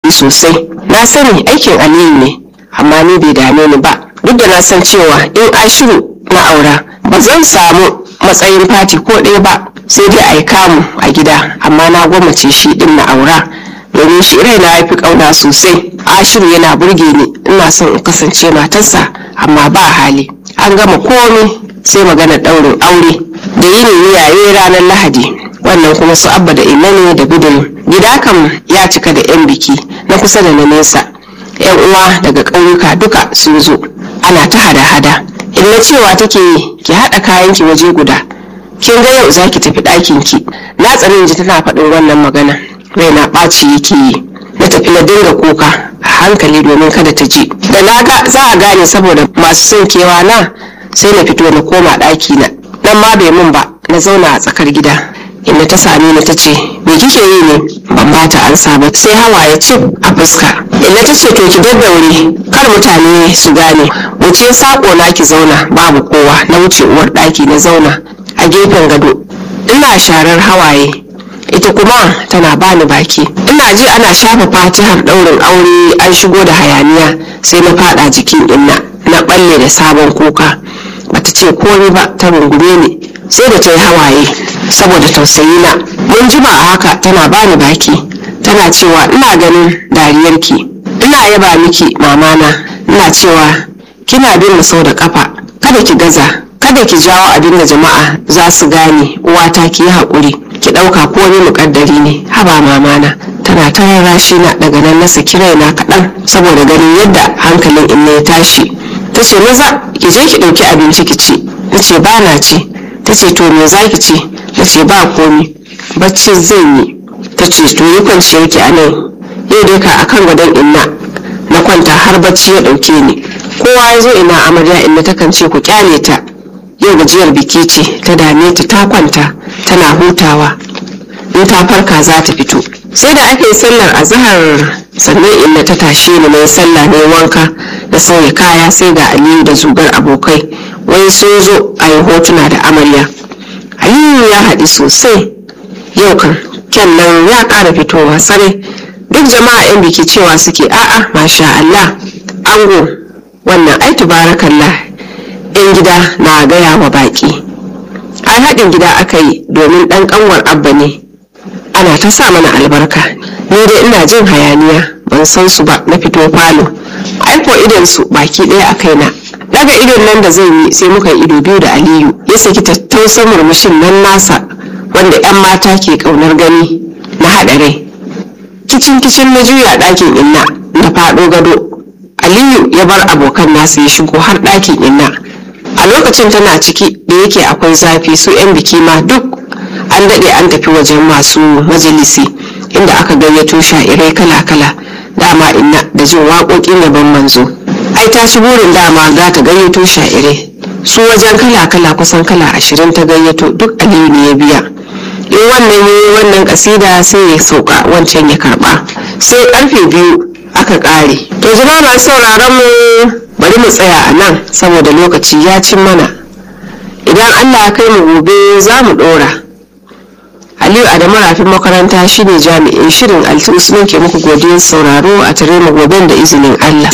daɗi sosai na sani aikin aliyu ne amma ni bai dame ni ba duk da na san cewa in ashiru na aura ba zan samu matsayin fati ko ɗaya ba sai dai a yi kamu a gida amma na gwammace shi ɗin na aura domin shi raina ya fi ƙauna sosai ashiru yana burge ni ina son in kasance matarsa amma ba hali an gama komai sai magana ɗaurin aure da yini yaye ranar lahadi wannan kuma su abba da ina ne da gudun gida kam ya cika da 'yan biki na kusa da na nesa 'yan uwa daga ƙauyuka duka sun zo ana ta hada-hada illa cewa take ki haɗa kayanki waje guda kin ga yau za ki tafi ɗakin ki na tsarin ji tana faɗin wannan magana raina ɓaci yake yi na tafi na dinga kuka a hankali domin kada ta ji da na ga za a gane saboda masu son kewa na sai na fito na koma ɗaki na nan ma bai mun ba na zauna a tsakar gida inda ta same ni ta ce me kike yi ne ban ba ta ansa ba sai hawaye cif a fuska inda ta ce to ki daddaure kar mutane su gane wuce sako na ki zauna babu kowa na wuce uwar ɗaki na zauna a gefen gado ina sharar hawaye ita kuma tana bani baki ina ji ana shafa fatihar ɗaurin aure an shigo da hayaniya sai na fada jikin inna na balle da sabon kuka bata ce komai ba ta rungume ni sai da ta yi hawaye saboda tausayi na mun jima a haka tana bani baki tana cewa ina ganin dariyarki ina yaba miki mamana ina cewa kina bin mu sau da kafa kada ki gaza kada ki jawo abin da jama'a za su gane uwata ki yi haƙuri ki ɗauka ko ni muƙaddari ne haba mamana tana ta rarrashi na daga nan na saki raina kaɗan saboda ganin yadda hankalin inna ya tashi ta ce maza ki je ki ɗauki abinci ki ci na ce ba na ci ta ce to me za ki ci na ce ba komi bacci zan yi ta ce to yi kwanciyar ki a nan yau dai ka akan gadon inna na kwanta har bacci ya ɗauke ni kowa ya zo ina amarya inna takan ce ku kyale ta yau gajiyar biki ce ta dame ta ta kwanta tana hutawa in ta farka za ta fito sai da aka yi sallar azahar sannan inda ta tashe ni mai sallah ne wanka da sauya kaya sai ga aliyu da zugar abokai wai sun zo a yi hotuna da amarya aliyu ya haɗi sosai yau kan kyan nan ya ƙara fitowa sarai duk jama'a 'yan biki cewa suke a'a masha Allah ango wannan ai tubarakallah 'yan gida na gaya wa baƙi ai haɗin gida aka yi domin ɗan ƙanwar abba ne ana ta sa mana albarka ni dai ina jin hayaniya ban san su ba na fito falo aiko idon su baki ɗaya a kaina daga idon nan da zan yi sai muka yi ido biyu da aliyu ya saki tattausan murmushin nan nasa wanda 'yan mata ke ƙaunar gani na haɗa rai kicin kicin na juya ɗakin inna na faɗo gado aliyu ya bar abokan nasa ya shigo har ɗakin inna a lokacin tana ciki da yake akwai zafi su 'yan biki ma duk an daɗe an tafi wajen masu majalisi inda aka gayyato sha'irai kala-kala dama inna da jin waƙoƙin yaban manzo ai ta ci burin dama za ta gayyato sha'irai su wajen kala-kala kusan kala ashirin ta gayyato duk aliyu ne ya biya in wannan yi wannan kasida sai ya sauka wancan ya karba sai karfe biyu aka ƙare to jama'a masu sauraron mu bari mu tsaya a nan saboda lokaci ya cin mana idan allah ya kai mu gobe za mu ɗora aliyu adamu rafin makaranta shine jami'in shirin alti usman ke muku godiyar sauraro a tare mu goben da izinin allah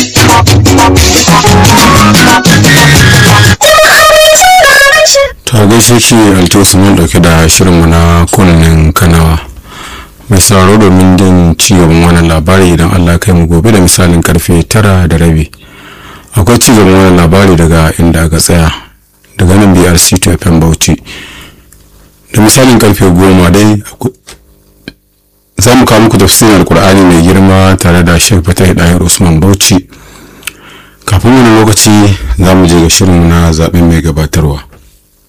ta gaishe ki alti usman dauke da shirinmu na kunnen kanawa mai sauraro domin jin cigaban wannan labari idan allah kai mu gobe da misalin karfe tara da rabi akwai cigaban wannan labari daga inda aka tsaya daga nan brc to fm bauchi da misalin karfe goma dai za mu kawo muku tafsirin alkur'ani mai girma tare da shek fatai ɗayar usman bauchi kafin wani lokaci za mu je ga shirin na zaɓen mai gabatarwa